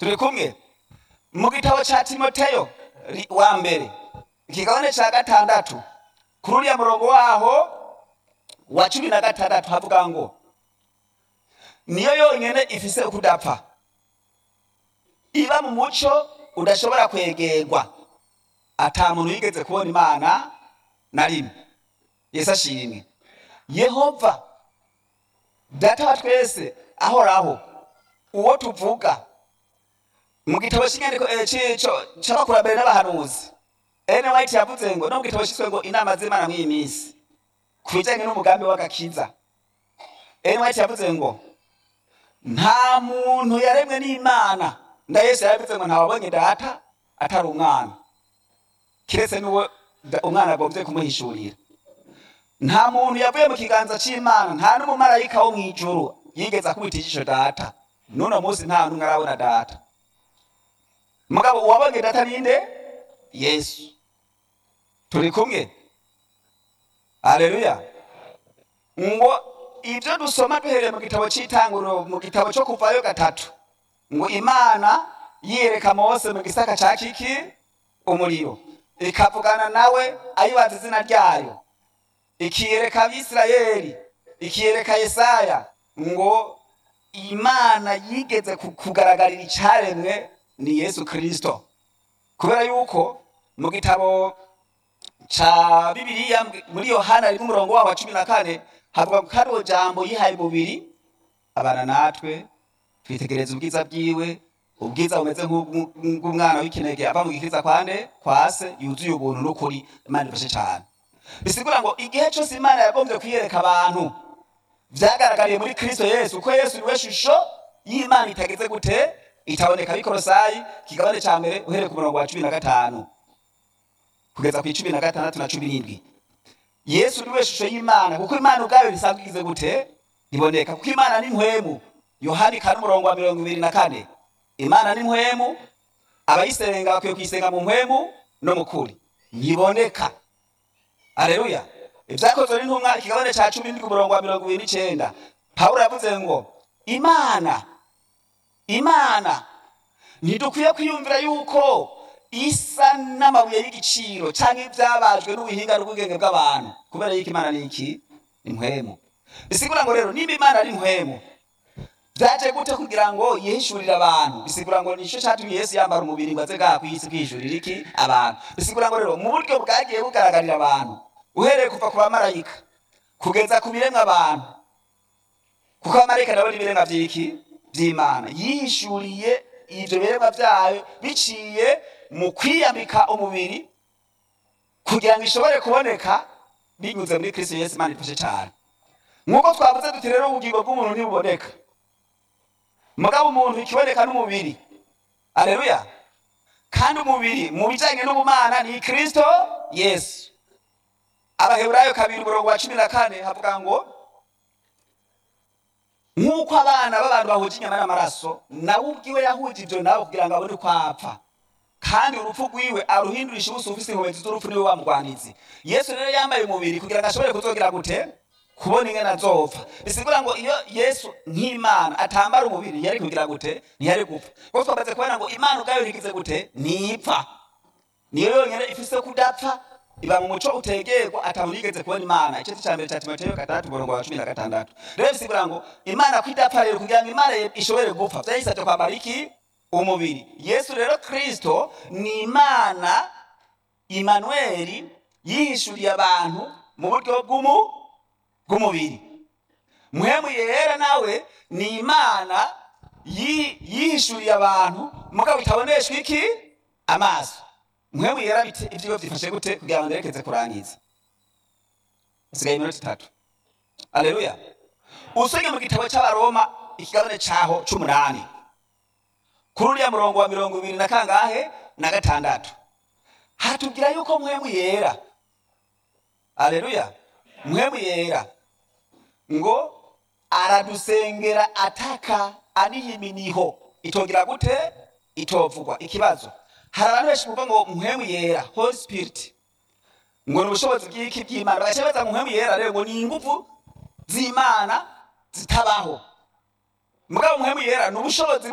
turi kumwe mu gitabo ca timoteyo ri- wa mbere ikigabane ca gatandatu kuri uriya murongo waho wa cumi na gatandatu havuga ngo niyo yonyene ifise ukudapfa iba mu muco udashobora kwegerwa ata muntu yigeze kubona imana na rimwe yesu ashimwe yehova data wa twese ahoraho uwo tuvuga mu gitabo cy'inyandiko eh, c'ico c'abakurambere n'abahanuzi ene white yavuze ngo no mu gitabo cyiswe ngo inama z'imana mw'iyi minsi ku bijyanye n'umugambi w'agakiza ene white yavuze ngo nta muntu yaremwe n'imana nda yesu yaravuze ngo ntawabonye data atari umwana kiretse n'uwo da- umwana agombye kumuhishurira nta muntu yavuye mu kiganza c'imana nta n'umumarayika wo mw'ijuru yigeze akubita ijisho data n'uno munsi nta n'umwe arabona data mugabo uwabonye data ninde yesu turi kumwe aleluya ngo ibyo dusoma duhereye mu gitabo cy'itanguriro mu gitabo cyo kuvayo gatatu ngo imana yiyereka mose mu gisaka ca kiki umuriro ikavugana nawe ayibaza izina ryayo ikiyereka abisirayeli ikiyereka yesaya ngo imana yigeze ku- kugaragarira icyaremwe ni yesu kirisito kubera yuko mu gitabo ca bibiliya muri yohana rimwe umurongo waho wa cumi na kane havuga ko hariho jambo yihaye umubiri abana natwe twitegereza ubwiza bwiwe ubwiza bumeze nk'ubw- nk'ubw'umwana w'ikinege ava mu gikiriza kwande kwase yuzuye ubuntu n'ukuri imana ifashe cyane bisigura ngo igihe cyose imana yagombye kwiyereka abantu vyagaragariye muri kristo yesu ko yesu niwe shusho y'imana itageze gute itaboneka bikorosayi kigabane ca mbere uhereye ku murongo wa cumi na gatanu kugeza ku icumi na gatandatu na cumi n'indwi yesu niwe shusho y'imana kuko imana ubwayo risanzwe igize gute iboneka kuko imana ni mpwemu yohani kane umurongo wa mirongo ibiri na kane imana ni mpwemu abayisenga bakwiye kuyisenga mu mpwemu no mu kuri ntiboneka aleluya ibyakozwe n'intumwa ikigabane cya cumi n'indwi umurongo wa mirongo ibiri n'icenda pawulo yavuze ngo imana imana ntidukwiye kwiyumvira yuko isa n'amabuye y'igiciro cyangwa ibyabajwe n'ubuhinga n'ubwenge bw'abantu kubera yuko imana ni iki ni mpwemu bisigura ngo rero niba imana ari mpwemu byaje gute kugira ngo yihishurire abantu bisigura ngo nicyo cyatumye yesu yambara umubiri ngo aze ngaha ku isi kwihishurira iki abantu bisigura ngo rero mu buryo bwagiye bugaragarira abantu uhereye kuva ku bamarayika kugeza ku biremwa abantu kuko abamarayika nabo ni ibiremwa by'iki by'imana yihishuriye ibyo biremwa byayo biciye mu kwiyambika umubiri kugira ngo ishobore kuboneka binyuze muri kristo yesu imana ifashe cyane nk'uko twavuze duti rero ubugingo bw'umuntu ntibuboneka mugabo umuntu ikiboneka n'umubiri aleluya kandi umubiri mu bijyanye n'ubumana ni kristo yesu abaheburayo kabiri umurongo wa cumi na kane havuga ngo nk'uko abana b'abantu bahuje inyama n'amaraso nawe ubwiwe yahuje ibyo nabo kugira ngo abone uko apfa kandi urupfu rwiwe aruhindurisha ubusa ufise inkomezi z'urupfu niwe wamugwanizi yesu rero yambaye umubiri kugira ngo ashobore kuzogira gute kubona ingene azopfa bisigura ngo iyo yesu nk'imana atambara umubiri ntiyari kugira gute ntiyari gupfa kuko twamaze kubona ngo imana ubwayo ntigize gute ntipfa niyo yonyine ifise kudapfa iba mu muco utegerwa atamuntu yigeze kubona imana igice cya mbere cya timoteyo gatandatu umurongo wa cumi na gatandatu rero bisigura ngo imana kwidapfa rero kugira ngo imana ishobore gupfa vyayisabye kwambara iki umubiri yesu rero kristo ni imana imanueli yihishuriye abantu mu buryo bw'umu bw'umubiri muhemu yera nawe ni imana yi- yihishuriye abantu mugabo itaboneshwa iki amaso muhemu yera bite ivyigo vyifashe gute kugira ngo nderekeze kurangiza usigaye iminota itatu aleluya usomye mu gitabo c'abaroma ikigabane caho c'umunani kuri uriya murongo wa mirongo ibiri na kangahe na gatandatu hatubwira yuko muhemu yera aleluya muhemu yera ngo aradusengera ataka aniyiminiho itongera gute itovugwa ikibazo hari abantu benshi kuvuga ngo muhemu yera holy spirit ngo ni ubushobozi bw'iki bw'imana bagaca baza muhemu yera rero ngo ni inguvu z'imana zitabaho mugabo muhemu yera ni ubushobozi